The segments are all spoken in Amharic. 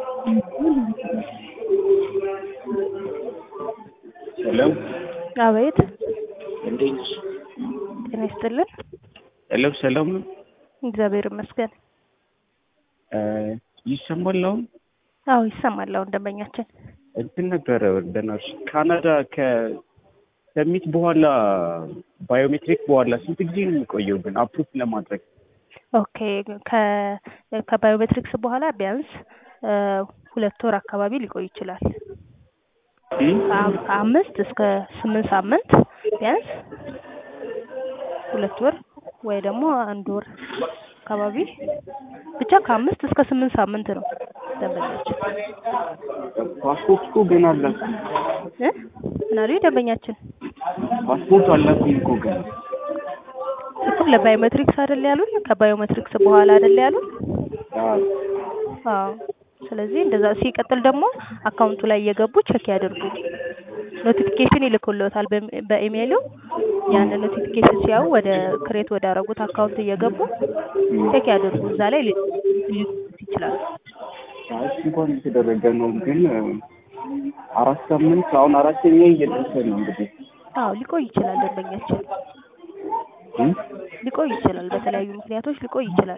ሄሎ አቤት እንዴት ነሽ? ጤና ይስጥልን። ሄሎ ሰላም ነው? እግዚአብሔር ይመስገን። እ ይሰማል አሁን? አዎ ይሰማል። አሁን ደንበኛችን እንትን ነበረ በናትሽ ካናዳ ከ ከሚት በኋላ ባዮሜትሪክ በኋላ ስንት ጊዜ ነው የሚቆየው ግን አፕሩቭ ለማድረግ? ኦኬ ከ ከባዮሜትሪክስ በኋላ ቢያንስ እ ሁለት ወር አካባቢ ሊቆይ ይችላል። እም? ከአ- ከአምስት እስከ ስምንት ሳምንት ቢያንስ ሁለት ወር ወይ ደግሞ አንድ ወር አካባቢ ብቻ ከአምስት እስከ ስምንት ሳምንት ነው ደንበኛችን ፓስፖርት እኮ ገና አላኩም። እ ምን አሉኝ ደንበኛችን ፓስፖርት አላኩም እኮ ገና። እኮ ለባዮሜትሪክስ አይደል ያሉን ከባዮሜትሪክስ በኋላ አይደል ያሉን አዎ አዎ ስለዚህ እንደዛ ሲቀጥል ደግሞ አካውንቱ ላይ እየገቡ ቼክ ያደርጉ ኖቲፊኬሽን ይልኩልዎታል በ- በኢሜይሉ ያንን ኖቲፊኬሽን ሲያዩ ወደ ክሬት ወደ አረጉት አካውንት እየገቡ ቼክ ያደርጉ እዛ ላይ ሊ- ሊልኩት ይችላሉ እሱ እንኳን የተደረገ ነው ግን እ አራት ሳምንት አሁን አራተኛ እየደረሰ ነው እንግዲህ አዎ ሊቆይ ይችላል ደንበኛችን እም? ሊቆይ ይችላል በተለያዩ ምክንያቶች ሊቆይ ይችላል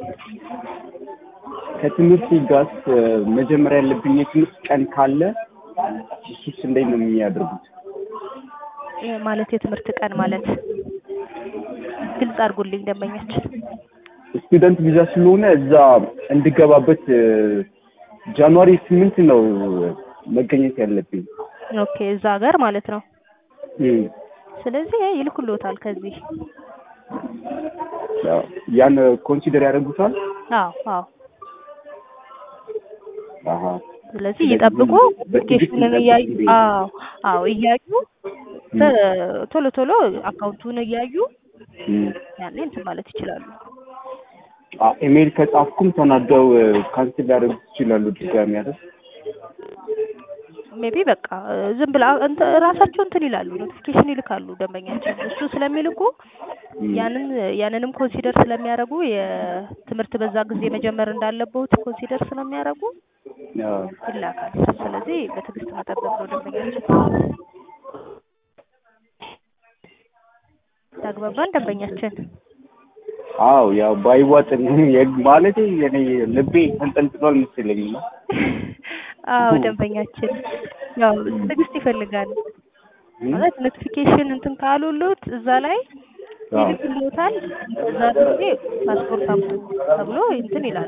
ከትምህርት ጋር እ መጀመሪያ ያለብኝ የትምህርት ቀን ካለ እሱስ እንዴት ነው የሚያደርጉት? እ ማለት የትምህርት ቀን ማለት ግልጽ አድርጉልኝ ደንበኛችን ስቱደንት ቪዛ ስለሆነ እዛ እንድገባበት እ ጃንዋሪ ስምንት ነው መገኘት ያለብኝ። ኦኬ እዛ ሀገር ማለት ነው እም። ስለዚህ ይልኩልዎታል ከዚህ ያው ያን ኮንሲደር ያደርጉታል። አዎ አዎ አሀ ስለዚህ እየጠብቁ ኖቲፊኬሽኑን እያዩ አዎ አዎ እያዩ ተ- ቶሎ ቶሎ አካውንቱን እያዩ እም። ያኔ እንትን ማለት ይችላሉ። አ ኢሜይል ከጻፍኩም ተናደው እ ካንስል ሊያደርጉት ይችላሉ ድጋሚ አይደል? ሜቢ በቃ እ ዝም ብላ እንትን ራሳቸው እንትን ይላሉ ኖቲፊኬሽን ይልካሉ ደንበኛችን እሱ ስለሚልኩ እም። ያንን ያንንም ኮንሲደር ስለሚያደርጉ የትምህርት በዛ ጊዜ መጀመር እንዳለበት ኮንሲደር ስለሚያደርጉ አዎ። ይላካል። ስለዚህ በትዕግስት መጠበቅ ነው ደንበኛችን። ተግባባን ደንበኛችን? አዎ ያው ባይዋጥን ማለት እኔ ልቤ ተንጠልጥሏል መሰለኝ እና አዎ ደንበኛችን ያው ትዕግስት ይፈልጋል ማለት ኖቲፊኬሽን እንትን ካሉሉት እዛ ላይ አዎ። ይልክልዎታል። እዛ ጊዜ ፓስፖርት አምጡ ተብሎ እንትን ይላሉ።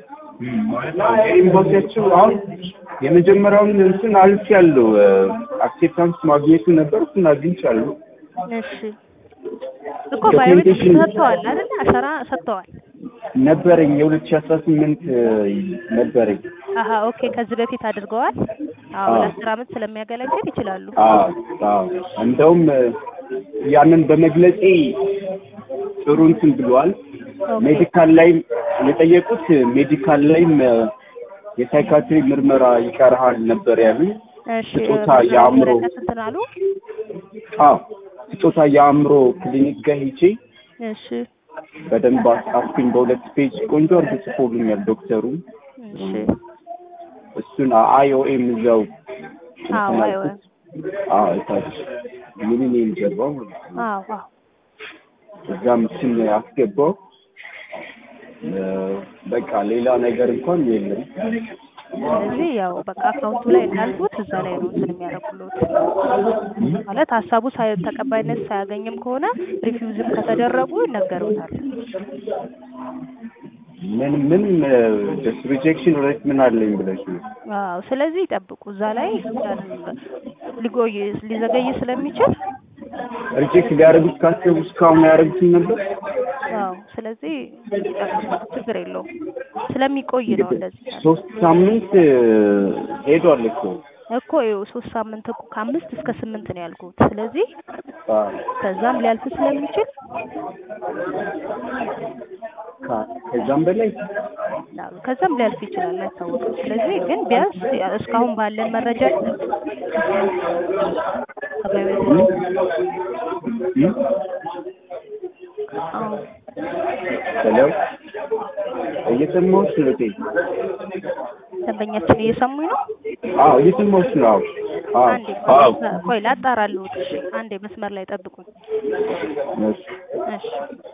የኤምባሲያቸው አሁን የመጀመሪያውን እንትን አልፌያለሁ። አክሴፕታንስ ማግኘቱ ነበር እሱን አግኝቻለሁ። እሺ እኮ ባዮሜትሪክ ዶክመንቴሽን ሰጥተዋል አይደል? አሻራ ሰጥተዋል። ነበረኝ የሁለት ሺህ አስራ ስምንት ነበረኝ። አሀ ኦኬ። ከዚህ በፊት አድርገዋል። አዎ አዎ። ለአስር አመት ስለሚያገለግል ይችላሉ። አዎ አዎ እንደውም እ ያንን በመግለጼ ጥሩ እንትን ብለዋል። ኦኬ ሜዲካል ላይም የጠየቁት ሜዲካል ላይም እ የሳይካትሪ ምርመራ ይቀርሃል ነበር ያሉኝ። እሺ ስጦታ እ የአእምሮ ወረቀት እንትን አሉ። አዎ ስጦታ የአእምሮ ክሊኒክ ጋር ሄጄ እሺ በደንብ አስጻፍኩኝ። በሁለት ፔጅ ቆንጆ አድርጎ ጽፎልኛል ዶክተሩ። እሺ እሱን አይኦኤም እዛው አዎ እንትን አይወ አልኩት። አዎ እታች ሚሊኒየም ጀርባው ማለት ነው። አዎ አዎ እዛም እሱን አስገባው። እ በቃ ሌላ ነገር እንኳን የለም። ስለዚህ ያው በቃ አካውንቱ ላይ እንዳልኩት እዛ ላይ ነው እንትን የሚያደርጉልዎት ማለት ሀሳቡ ሳይ ተቀባይነት ሳያገኝም ከሆነ ሪፊውዝም ከተደረጉ ይነገሩታል። ምን ምን ጀስት ሪጀክሽን ሬት ምን አለኝ ብለሽ ነው? አዎ ስለዚህ ይጠብቁ። እዛ ላይ ያንን ሊቆይ ሊዘገይ ስለሚችል ሪጀክት ሊያደርጉት ካሰቡ እስካሁን ያደረጉትን ነበር። አዎ ስለዚህ ይጠብቁ፣ ችግር የለውም ስለሚቆይ ነው እንደዚህ ያለው። ሶስት ሳምንት እ ሄዷል እኮ እኮ ይኸው ሶስት ሳምንት እኮ ከአምስት እስከ ስምንት ነው ያልኩት። ስለዚህ አዎ። ከዛም ሊያልፍ ስለሚችል ከ- ከዛም በላይ አዎ፣ ከዛም ሊያልፍ ይችላል አይታወቅም። ስለዚህ ግን ቢያንስ እስካሁን ባለን መረጃ ከባዮሜትሪክ እ? አዎ ሄሎ እየሰማሁሽ ነው እቴ። ደንበኛችን እየሰሙኝ ነው? አዎ እየሰማሁሽ ነው። አዎ አዎ አንዴ አዎ ቆይ ላጣራልዎት። እሺ አንዴ መስመር ላይ ጠብቁኝ። እሺ እሺ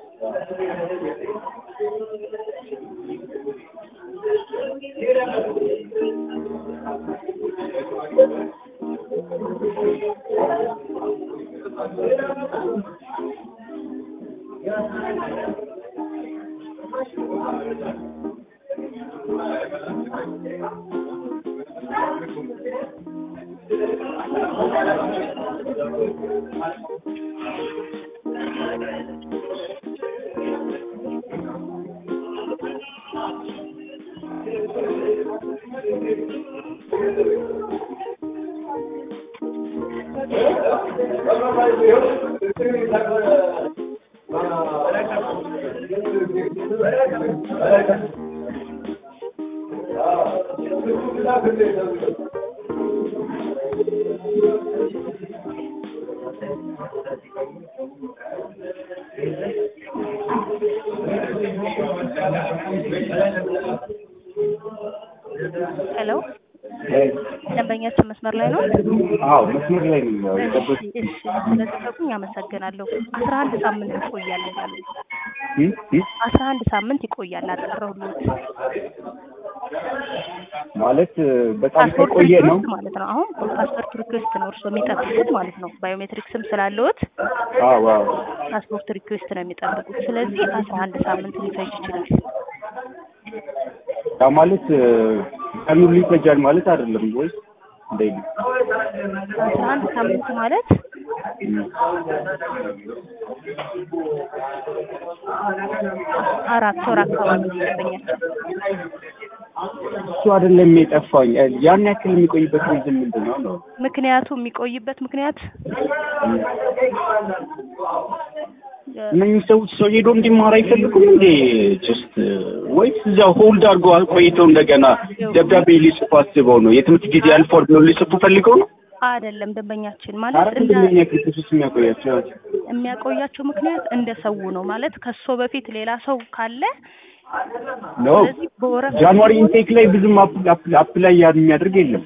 ሄሎ ደንበኛችን መስመር ላይ ነው? አዎ መስመር ላይ ነኝ። ያው የጠበኩት እሺ እሺ ስለጠበቁኝ አመሰግናለሁ። አስራ አንድ ሳምንት ይቆያል ያሉ እ እ አስራ አንድ ሳምንት ይቆያል አጠራሁልዎት። ማለት በጣም ፓስፖርት ከቆየ ነው። ሪኩዌስት ማለት ነው። አሁን ፓስፖርት ሪኩዌስት ነው እርስዎ የሚጠብቁት ማለት ነው። ባዮሜትሪክስም ስላለዎት አዎ አዎ ፓስፖርት ሪኩዌስት ነው የሚጠብቁት። ስለዚህ አስራ አንድ ሳምንት ሊፈጅ ይችላል። ያ ማለት ቀኑ ሊፈጃል ማለት አይደለም ወይስ እንዴት ነው? አስራ አንድ ሳምንት ማለት አራት ወር አካባቢ ነው ደንበኛችን። እሱ አይደለም የጠፋኝ። ያን ያክል የሚቆይበት ሪዝን ምንድን ነው ነው? ምክንያቱ የሚቆይበት ምክንያት እነኝህ ሰዎች ሰው ሄዶ እንዲማር አይፈልጉም እንዴ? ጀስት ወይስ እዛው ሆልድ አድርገው ቆይተው እንደገና ደብዳቤ ሊጽፉ አስበው ነው? የትምህርት ጊዜ አልፏል ብለው ሊጽፉ ፈልገው ነው? አይደለም ደንበኛችን ማለት አረ እንደ ምንድን ነው ያክል ፕሮሰስ የሚያቆያቸው? የሚያቆያቸው ምክንያት እንደ ሰው ነው ማለት ከሶ በፊት ሌላ ሰው ካለ ኖ ስለዚህ በወረፋ ጃንዋሪ ኢንቴክ ላይ ብዙም አፕላይ የሚያደርግ የለም።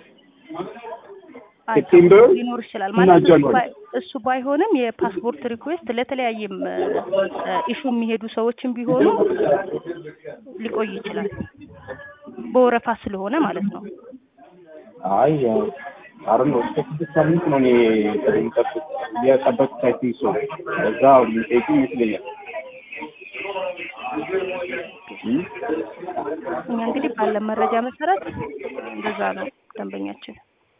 ሴፕቴምበር ሊኖር ይችላል እና ማለት እሱ ጃንዋሪ ባይ- እሱ ባይሆንም የፓስፖርት ሪኩዌስት ለተለያየም ኢሹ የሚሄዱ ሰዎችም ቢሆኑ ሊቆይ ይችላል በወረፋ ስለሆነ ማለት ነው። አይ አረ ነው እስከ ስድስት ሳምንት ነው እኔ የጠበቁት የጠበቁት አይ ቲንክ ሶ እዛ ሚጠይቁ ይመስለኛል። እም? እኛ እንግዲህ ባለን መረጃ መሰረት እንደዛ ነው ደንበኛችን።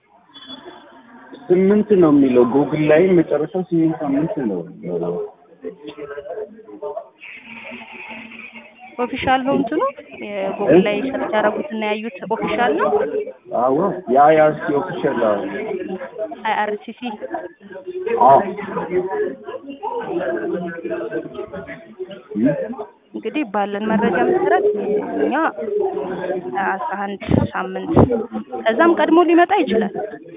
ስምንት ነው የሚለው ጉግል ላይ መጨረሻው ስምንት ሳምንት ነው። ኦፊሻል ነው እንትኑ የጉግል ላይ ሰርች ያደረጉትና ያዩት ኦፊሻል ነው አዎ የአይአርሲ ኦፊሻል አይአርሲሲ አዎ እም? እንግዲህ ባለን መረጃ መሰረት እኛ አስራ አንድ ሳምንት ከዛም ቀድሞ ሊመጣ ይችላል።